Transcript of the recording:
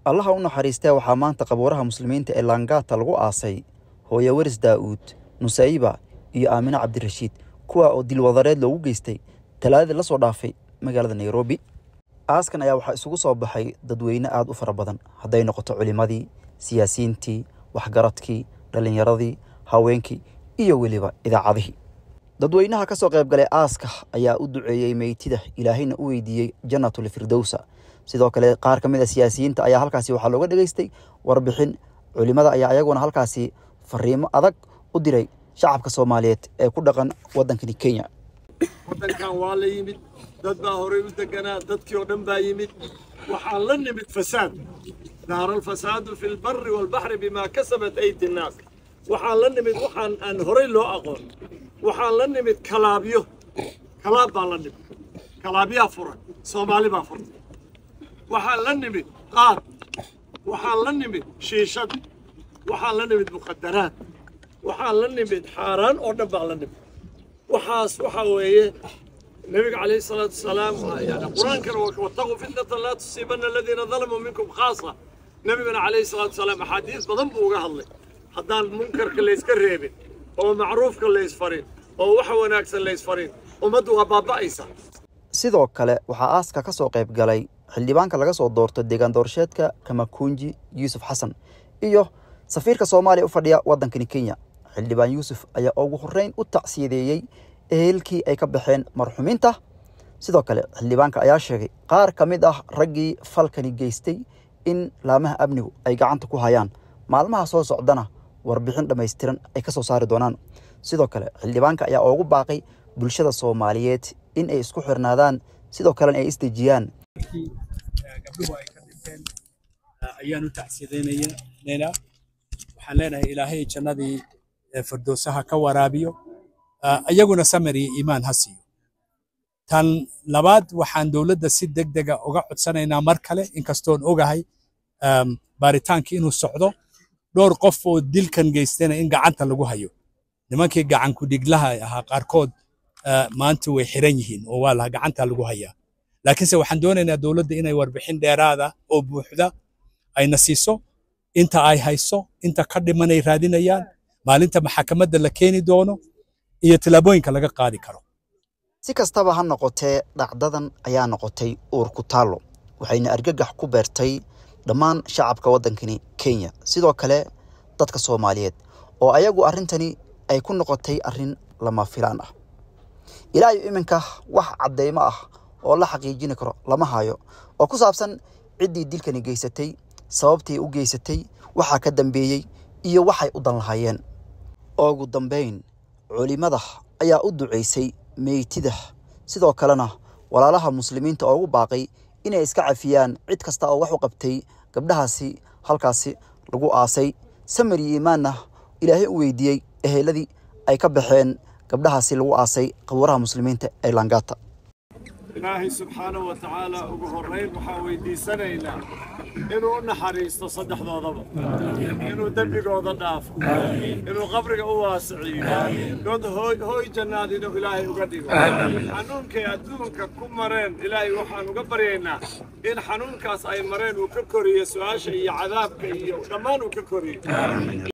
allaha u naxariistee waxaa maanta qabuuraha muslimiinta ee laangaata lagu aasay hooye weris daa'uud nusayba iyo aamine cabdirashiid kuwa oo dilwadareed loogu geystay talaadadii la soo dhaafay magaalada nairobi aaskan ayaa waxaa isugu soo baxay dadweyne aada u fara badan hadday noqoto culimmadii siyaasiyiintii waxgaradkii dhallinyaradii haweenkii iyo weliba idaacadihii dadweynaha ka soo qayb galay aaska ayaa u duceeyey meytida ilaahayna u weydiiyey jannatul firdowsa sidoo kale qaar ka mid a siyaasiyiinta ayaa halkaasi waxaa looga dhegaystay warbixin culimmada ayaa ayaguna halkaasi fariimo adag u diray shacabka soomaaliyeed ee ku dhaqan waddankani kenya waddankan waa la yimid dad baa horay u deganaa dadkii oo dhan baa yimid waxaan la nimid fasaad dahara alfasaadu fi lbari walbaxri bimaa kasabat ayti nnaas waxaan la nimid waxaan aan horay loo aqoon waxaan la nimid kalaabyo kalaab baan la nimid kalaabyaa furan soomaali baa furtay waxaan la nimid qaad waxaan la nimid shiishad waxaan la nimid muqadaraad waxaan la nimid xaaraan oo dhan baan la nimid waxaas waxa weeye nabiga calayhi salaatu wasalaam yani qur-aankana wattaquu fitnatan laa tusiibanna aladiina dalamuu minkum khaasa nabigana calayhi salaatu wasalaam axaadiis badan buu uga hadlay haddaan munkarka layska reebin oo macruufka laysfarin oo waxa wanaagsan laysfarin ummaddu waa baaba'aysa sidoo kale waxaa aaska ka soo qayb galay xildhibaanka laga soo doorto deegaan doorasheedka kamakunji yuusuf xasan iyo safiirka soomaaliya u fadhiya waddankani kenya xildhibaan yuusuf ayaa ugu horreyn u tacsiyadeeyey ehelkii ay ka baxeen marxumiinta sidoo kale xildhibaanka ayaa sheegay qaar ka mid ah raggii falkani geystay in laamaha amnigu ay gacanta ku hayaan maalmaha soo socdana warbixin dhammaystiran ay ka soo saari doonaan sidoo kale xildhibaanka ayaa ugu baaqay bulshada soomaaliyeed in ay isku xirnaadaan sidoo kalena ay isdejiyaan gabdhuhu ay ka dhinteen ayaan u tacsiyadaynaynaa waxaan leenahay ilaahay jannadii firdowsaha ka waraabiyo iyaguna samir iyo iimaan ha siiyo tan labaad waxaan dowladda si deg dega uga codsanaynaa mar kale inkastoon ogahay baaritaankii inuu socdo dhowr qof oo dilkan geystana in gacanta lagu hayo nimankii gacanku dhiglaha ahaa qaarkood maanta way xiran yihiin oo waa laha gacanta lagu hayaa laakiinse waxaan doonaynaa dowladda inay warbixin dheeraada oo buuxda ayna siiso inta ay hayso inta ka dhimanay raadinayaan maalinta maxakamadda la keeni doono iyo tallaabooyinka laga qaadi karo si kastaba ha noqotee dhacdadan ayaa noqotay uur ku taallo waxayna argagax ku beertay dhammaan shacabka waddankani kenya sidoo kale dadka soomaaliyeed oo ayagu arrintani ay ku noqotay arrin lama filaan ah ilaa iyo iminka wax caddeymo ah oo la xaqiijini karo lama hayo oo ku saabsan ciddii dilkani geysatay sababtii u geysatay waxaa ka dambeeyey iyo waxay u dan lahaayeen ugu dambayn culimmada ayaa u ducaysay meytida sidoo kalena walaalaha muslimiinta oo ugu baaqay inay iska cafiyaan cid kasta oo wax u qabtay gabdhahaasi halkaasi lagu aasay samir iyo iimaanna ilaahay u weydiiyey eheladii ay ka baxeen gabdhahaasi lagu aasay qabuuraha muslimiinta ee langata ilaahay subxaanahu wa tacaala ugu horrayn waxaan weydiisanaynaa inuu u naxariisto saddexdoodaba inuu dembigooda dhaafo inuu qabriga u waasiciyo dood hooy jannaad inuu ilaahay uga dhigo xanuunkay adduunka ku mareen ilaahay waxaan uga baryaynaa in xanuunkaas ay mareen uu ka koriyo su-aasha iyo cadaabka iyo dhammaan uu ka koriyo